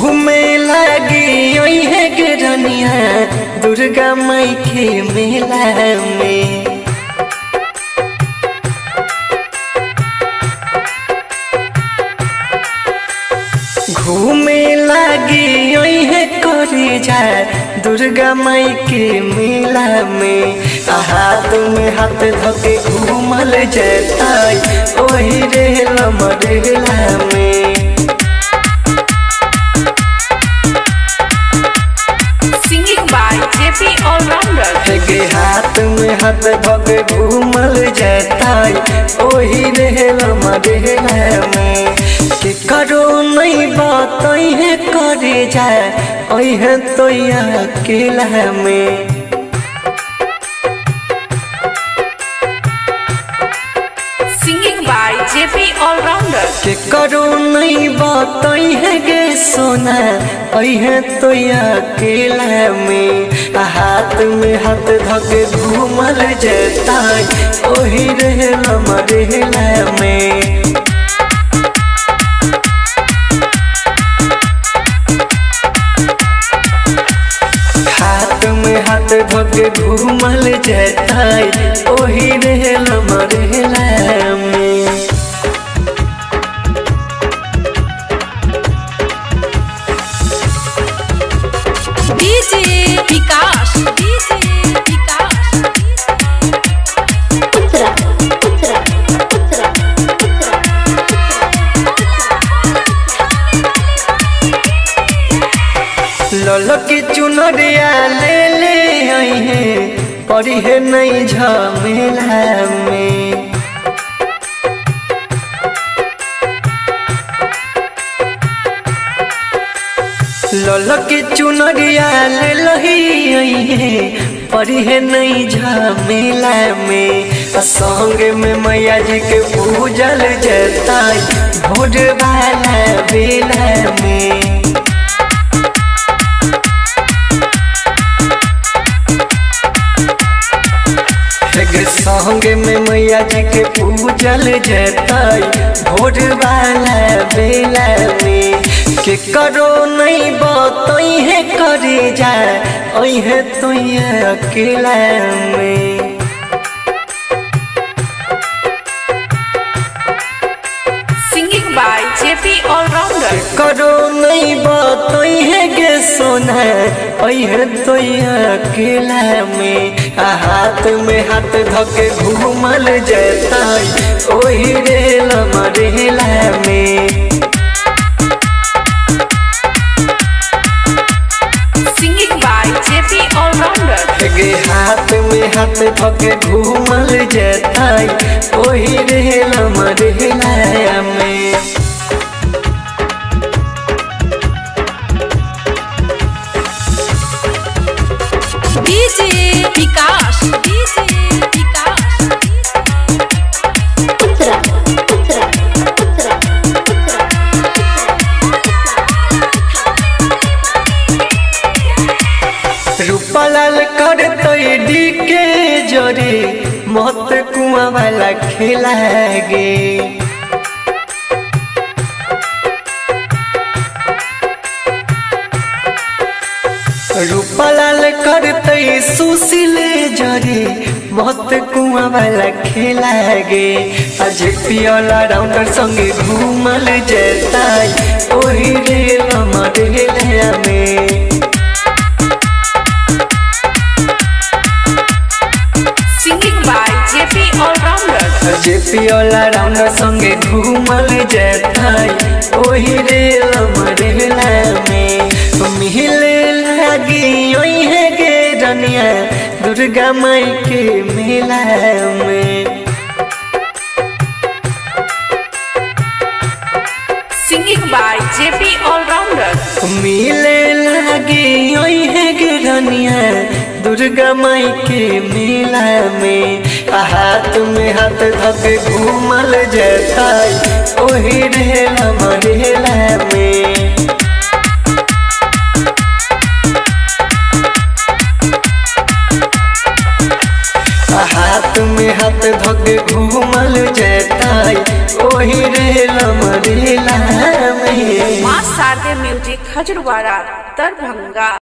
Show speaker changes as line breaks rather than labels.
घूमे लगी ओहे के रनिया दुर्गा माई के मेला में घूमे लगी ओहे करे जाए दुर्गा माई के मेला में हाथ में हाथ धके घूमल जता ओही रे लमरेला में
Singing by JP Allrounder.
के हाथ में हाथ धके घूमल जता ओही रे लमरेला में के करो नहीं बात है करे जाए ओहे तो अकेला में
Singing by JP Allrounder.
के करो नहीं बात है गे सोना है तो अकेला में हाथ में हाथ धके घूमल जता ओही रे लमरेला में हाथ में हाथ धके घूमल जता ओही रे लमरेला में
DJ Vikas. DJ Vikas.
Putra, putra, putra, putra.
लल के चुनरिया ले ले आई है पड़ी है नहीं झमेला में लल के चुनरिया ले लही आई है पड़ी है नहीं झमेला में आ संग में मैया जी के पूजल जता भोर वाला बेला में एक संग में मैया जी के पूजल जताई भोर वाला बेला में के करो नहीं बतई है करे जाए है तो अकेला में
Singing by JP Allrounder.
करो नहीं बतई है गे सोना है तो अकेला में हाथ में हाथ धके घूमल जता ओही रे लमरेला में
Singing by JP Allrounder.
गे हाथ में हाथ धके घूमल जता ओही रे लमरेला में
DJ Vikas. DJ Vikas.
Putra, putra, putra, putra.
रूपालाल कर डी के जोरे मत कुआ वाला खेला गे रूपालाल कर सुशील जोरे मत कुआ वाला खेला गे आज पियोला राउंडर संगे घूमल जता ओही रे लमरेला में
Singing by JP Allrounder.
जे पियोला राउंड संगे घूमल जताई ओही रे लमरेला में मिले लगी ओही है गे रनिया दुर्गा माई के मेला में
Singing by JP Allrounder.
मिले लगी ओही है गे रनिया दुर्गा माई के मेला में हाथ में हाथ धके घूमल जताई ओही रे लमरेला में हाथ में हाथ धके घूमल जताई ओही रे लमरेला में
माँ शारदे म्यूजिक खजरवाड़ा दरभंगा